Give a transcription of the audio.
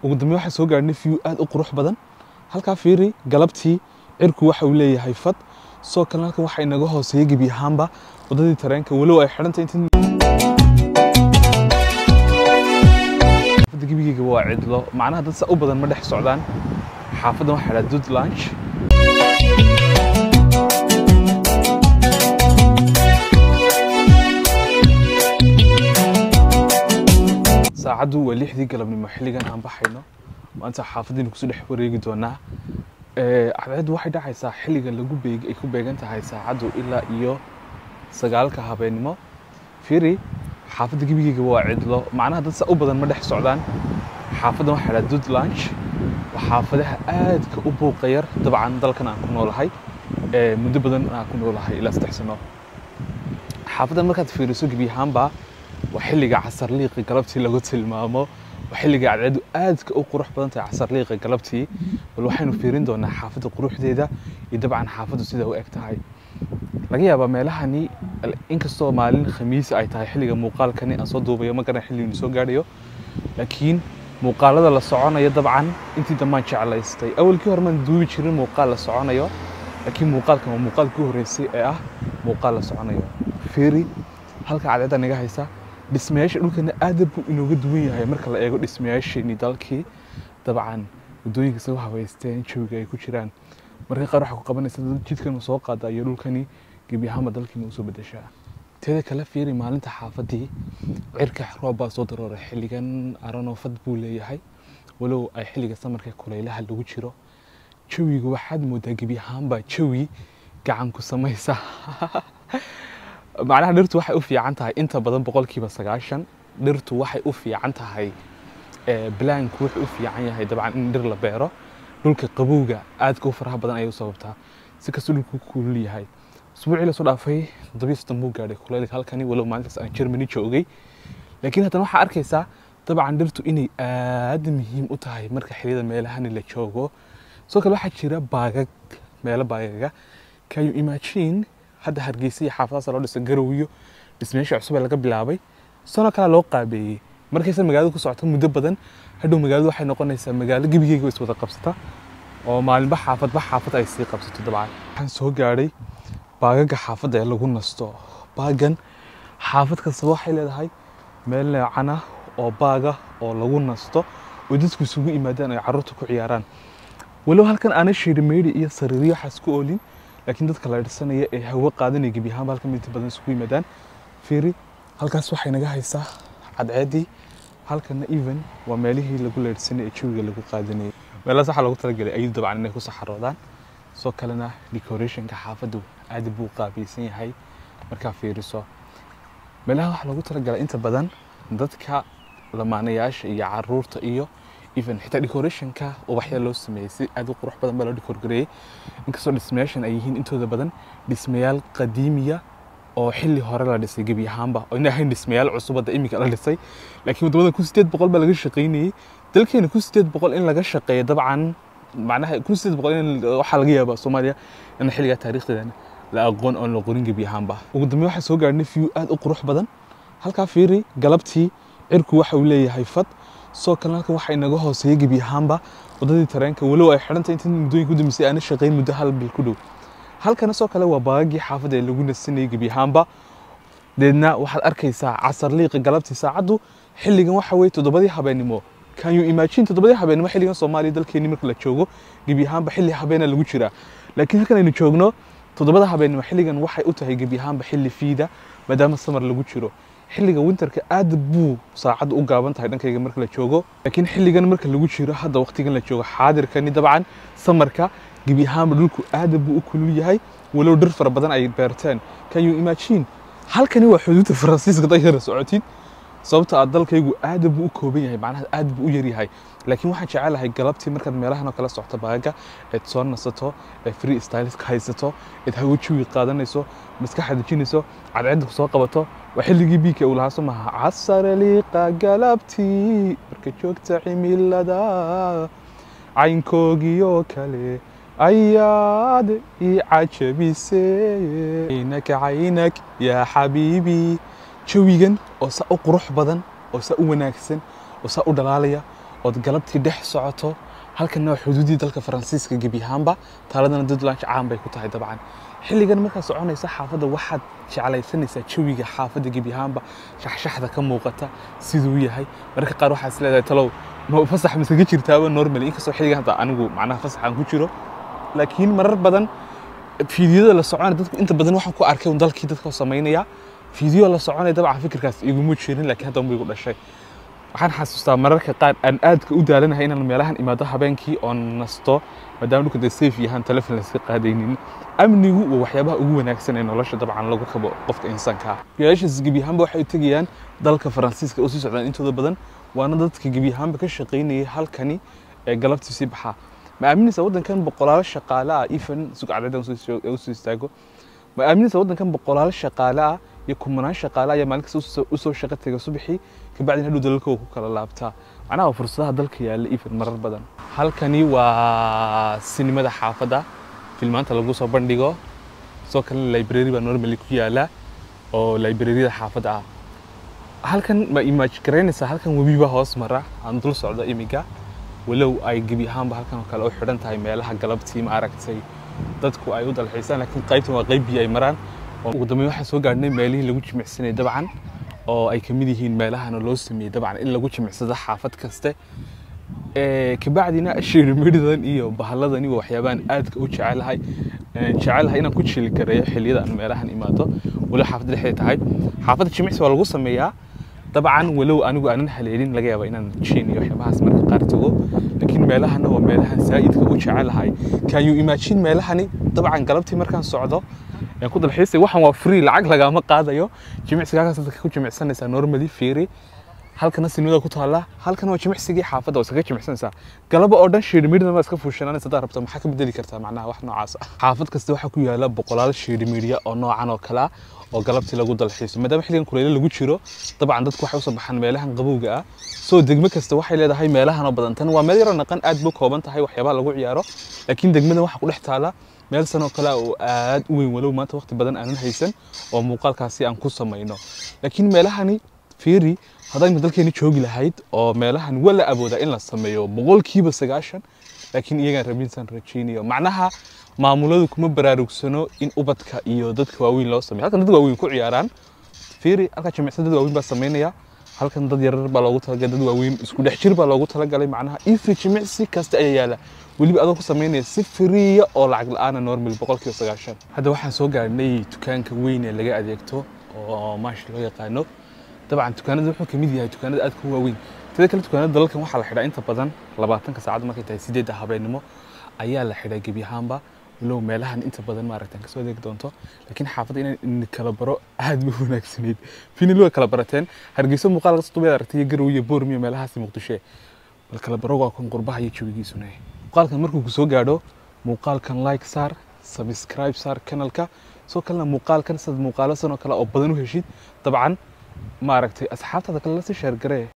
ugu dambeyn waxaan soo gaarhnay view aad u qurux badan halkaa fiiri galabtii cirku waxa uu leeyahay fad soo kale halkan waxaa inaga hooseeya gebi ahaanba waddadii tareenka walow ay xidhantay intii xaafadda gebigeyga waa cidlo macnaha dad saa u badan ma dhex socdaan xaafaddan waxaa idhaha dud lunch saacaddu waa lixdii galabnimo xilligan aan baxayno maanta xaafaddiina kusoo dhex wareegi doonaa cadceeddu waxay dhacaysaa xilligan lagu beeg ay ku beegan tahay saacaddu ilaa iyo sagaalka habeennimo fiiri xaafadda gebigeyga waa cidlo macnaha dad saa u badan ma dhex socdaan xaafaddan waxaa idhaha dud lunch waa xaafadaha aadka u buuqa yar dabcan dalkan aan ku noolahay muddo badan aan ku noolahay ilaa saddex sano xaafaddan markaad fiiriso gebi ahaanba waa xilliga casarliiqa galabtii lagu tilmaamo waa xilliga cadceedu aadka u qurux badan tahay casarliiqa galabtii bal waxaynu fiirin doonaa xaafadda quruxdeeda iyo dabcan xaafaddu sida u eg tahay laga yaabaa meelahani inkastoo maalin khamiis ay tahay xilliga muuqaalkani aan soo duubayo ma garan xilligu soo gaadhayo laakiin muuqaalada la soconayo dabcan intii dambaan jeclaystay awalkii hore maan duubi jirin muuqaal la soconayo laakiin muuqaalkan waa muuqaalkii horreysay ee ah muuqaal la soconayo fiiri halka cadceedda naga haysa dhismayaasha dhulkana aad buu inooga duwan yahay marka la eego dhismayaasheenii dalkii dabcan waddooyinka soo habaysteen jawiga ay ku jiraan marka qaar waxaa ku qabanaysa dad jidkan soo qaada iyo dhulkani gebi ahaanba dalkiina usoo bedeshaa teeda kale fiiri maalinta xaafaddii cirka roob baa soo darooray xilligan aranoofad buu leeyahay walow ay xilliga samarka kulaylaha lagu jiro jawiga waxaad moodaa gebi ahaanba jawi gacan ku samaysa macnaha dhirtu waxay u fiican tahay inta badan boqolkiiba sagaashan dhirtu waxay u fiican tahay balaanku wuxuu u fiican yahay dabcan in dhir la beero dhulka qabowga aadka u faraha badan ayay u sababtaa si kastoo dhulku kulul yahay usbuucii lasoo dhaafay toddobiyo soddon buu gaadhay kuleylka halkani walow maalintaas aan Germany joogay laakiin haddana waxaa arkaysaa dabcan dhirtu inay aad muhiim u tahay marka xilliyada meelahani la joogo sidoo kale waxaa jira baagag meelo baagaga can you imagine hadda hargeysa iyo xaafadahaas loo dhisay garowiyo dhismayaasha cusub ee laga bilaabay sano kale loo qaabeeyey markaysa magaalada ku socoto muddo badan hadhow magaaladu waxay noqonaysaa magaalo gebigeyga is wada qabsata oo maalinba xaafadba xaafad ay sii qabsato dabcan waxaan soo gaadhay baagaga xaafadda ee lagu nasto baagan xaafad kastaba waxay leedahay meel neecan ah oo baaga oo lagu nasto oo dadku isugu yimaadaan ay carruurta ku ciyaaraan walow halkan aana shiirimeydhi iyo sariiryo waxaas ku oolin laakiin dadka la dhirsanaya ee hawo qaadanaya gebi ahaanba halkan inta badan isugu yimaadaan fiiri halkaas waxay naga haysaa cadceeddii halkana even waa meelihii lagu leedhsanay ee jawiga lagu qaadanayay meelahaas waxaa lagu talagalay ayadu dabcan inay ku saxaroodaan soo kalena decorationka xaafaddu aad buu qaabaysan yahay markaa fiiriso meelaha waxaa lagu talagalay inta badan dadka lamaanayaasha iyo caruurta iyo even xitaa decorationka ubaxya loo sameeyey si aad u qurux badan baa loo decorgareeyey inkastoo dhismayaashan ay yihiin intooda badan dhismayaal qadiimiya oo xilli hore la dhisay gebi ahaanba oo ina ahayn dhismayaal cusub hadda iminka la dhisay laakiin waddamada kun sideed boqol baa laga shaqaynayey dalkeena kun sideed boqol in laga shaqeeyo dabcan macnaha kun sideed boqol in waxaa laga yaabaa soomaaliya in xilligaa taariikhdeedana la aqoon oon la qorin gebi ahaanba ugu dambeyn waxaan soo gaarhnay view aad u qurux badan halkaa fiiri galabtii cirku waxa uu leeyahay fad soo kale halkan waxaa inaga hooseeya gebi ahaanba waddadii tareenka walow ay xidhantay intii muddooyinka u dambeysay aana shaqayn muddo hal bil ku dhow halkana soo kale waa baagagii xaafadda ee lagu nasanayay gebi ahaanba deedna waxaad arkaysaa casar liiqa galabtii saacaddu xilligan waxa weeye toddobadii habeennimo can you imagine toddobadii habeennimo xilligan soomaaliya dalkeeni marka la joogo gebi ahaanba xilli habeena lagu jiraa laakiin halkan aynu joogno toddobada habeennimo xilligan waxay u tahay gebi ahaanba xilli fiida maadaama samar lagu jiro xilliga winterka aad buu saacaddu u gaaban tahay dhankayga marka la joogo laakiin xilligan marka lagu jiro hadda waqtigan la joogo xaadirkani dabcan samarka gebi ahaanba dhulku aad buu u kulul yahay walow dhir fara badan ay beerteen can you imagine halkani waa xuduudda faransiiska dayara socotid sababta aad dalkaygu aad buu u kooban yahay macnaha aad buu u yaryahay laakiin waxaan jecelahay galabtii markaad meelahan oo kale socto baaga eed soo nasato ee free styliska haysato eed hawo jawi qaadanayso maskaxa dejinayso cadceedda ku soo qabato waa xilligii biika uu lahaa soo maha casare liiqa galabtii marka joogta cimilada caynkoogiyo kale ayaad ii cajabisee caynaka caynak yaa xabiibi jawigan oo saa u qurux badan oo saa u wanaagsan oo saa u dhalaalaya ood galabtii dhex socoto halkanna waa xuduudii dalka faransiiska gebi ahaanba taaladana dudlanch caan bay ku tahay dabcan xilligan markaad soconaysa xaafadda waxaad jeclaysanaysaa jawiga xaafadda gebi ahaanba shaxshaxda ka muuqata siduu yahay mararka qaar waxaad is leedahay talow ma fasax masaga jirtaaba normally inkastoo xilligan hadda anigu macnaha fasax aan ku jiro laakiin marar badan fiidiyada la soconaya dadku inta badan waxaan ku arkay un dalkii dadka samaynaya fiidiyo la soconaya dabcan fikirkaas iguma jirin laakiin hadda unbay igu dhashay waxaan xasuustaa mararka qaar aan aadka u daalanahay inaan meelahan imaado habeenkii oon nasto maadaama dhulka dee safe yahaan telefon layska qaadaynin amnigu waa waxyaabaha ugu wanaagsan ee nolosha dabcan lagu kabo qofka insaanka ah gayaashaas gebi ahaanba waxay u tegayaan dalka faransiiska oo sii socdaan intooda badan waana dadka gebi ahaanba ka shaqaynayay halkani ee galabtii sii baxaa ma aaminaysa waddankan boqolaalo shaqaale ah even sugcadada usoo istaago ma aaminaysa waddankan boqolaalo shaqaale ah iyo kumanaan shaqaale ayaa maalin kasta usoo shaqo tega subaxii kabacdina hadhow dalalkooda ku kala laabtaa macnaha waa fursadaha dalka yaalla even marar badan halkani waa sinimada xaafadda filmaanta lagu soo bandhigo sidoo kalena library baa normally ku yaala oo libraryada xaafadda ah halkan ma image garaynaysaa halkan webi baa hoos mara aan dul socdo imiga walow ay gebi ahaanba halkan oo kale u xidhan tahay meelaha galabtii ma aragtay dadku ay u dalxiisaan laakiin qaybtan waa qayb biyo ay maraan ugu dambeyn waxaan soo gaadhnay meelihii lagu jimicsanayay dabcan oo ay ka mid yihiin meelahana loo sameeyey dabcan in lagu jimicsado xaafad kaste kabacdina shirmidhidan iyo bahalladani waa waxyaabahan aadka u jecelahay jecelahay inaan ku jili gareeyo xilliyada aan meelahan imaado walow xaafadda dhexdeed tahay xaafadda jimicsi waa lagu sameeyaa dabcan walow anigu aanan haleelin laga yaaba inaan jin iyo waxyaabahaas marka qaar tago laakiin meelahana waa meelahan saa'idka u jecelahay can you imagine meelahani dabcan galabtii markaan socdo ku dalxiisay waxaan waa free lacag lagama qaadayo jimicsigaakaas dadka ku jimicsanaysaa normally fiiri halkana sinimada ku taalla halkana waa jimicsigii xaafadda waa iskaga jimicsanaysaa galaba oo dhan shiirimiidna waa iska fuushananaysa haddaad rabto maxaa ka bedeli kartaa macnaha wax noocaas ah xaafad kasta waxaa ku yaala boqolaal shiirimiidya oo noocan oo kale ah oo galabtii lagu dalxiiso maadaama xilligan kuleyle lagu jiro dabcan dadku waxay usoo baxaan meelahan qabowga ah soo degmo kasta waxay leedahay meelahan oo badan tan waa meel yaroo naqan aad buu kooban tahay waxyaabaha lagu ciyaaro laakiin degmadan waxaa ku dhex taala meel sanoo kale oo aad u weyn walow maanta waqti badan aanan haysan oo muuqaalkaasi aan ku samayno laakiin meelahani fiiri haddaynu dalkeeni joogi lahayd oo meelahan waa la awoodaa in la sameeyo boqolkiiba sagaashan laakiin iyagaan rabinsaan rajaynayo macnaha maamuladu kuma baraarugsano in ubadka iyo dadka waaweyn loo sameeyo halkan dad waaweyn ku ciyaaraan fiiri halkaa jimicsan dad waaweyn baa samaynaya halkan dad yarar baa loogu talagalay dad waaweyn isku dhex jir baa loogu talagalay macnaha ifi jimicsi kasta ayaa yaala weliba adoo ku samaynaya si firiya oo lacag la-aana normal boqolkiiba sagaashan hadda waxaan soo gaarnay dukaanka weyn ee laga adeegto oo maashi loo yaqaano dabcan dukaanada wuxuu ka mid yahay dukaanada aadka u waaweyn sida kale dukaanada dalalkan waxaa la xidhaa inta badan labaatanka saacad markay tahay sideedda habeenimo ayaa la xidhaa gebi ahaanba walow meelahan inta badan maaragtaan kasoo adeegi doonto laakiin xaafadda inaan kala baro aad ma wanaagsanayd finili way kala barateen hargeyso muuqaal kasta dubeed aragtay iyo garow iyo boormiyo meelahaasi muqdishe bal kala baro waa kan qurbaha iyo jawigiisuna muuqaalkan markuu ku soo gaadho muuqaalkan like saar subscribe saar kanalka soo kalena muuqaalkan sad muuqaalo sanoo kale oo badan u heshid dabcan maaragtay asxaabtaada kale la sii sheergaree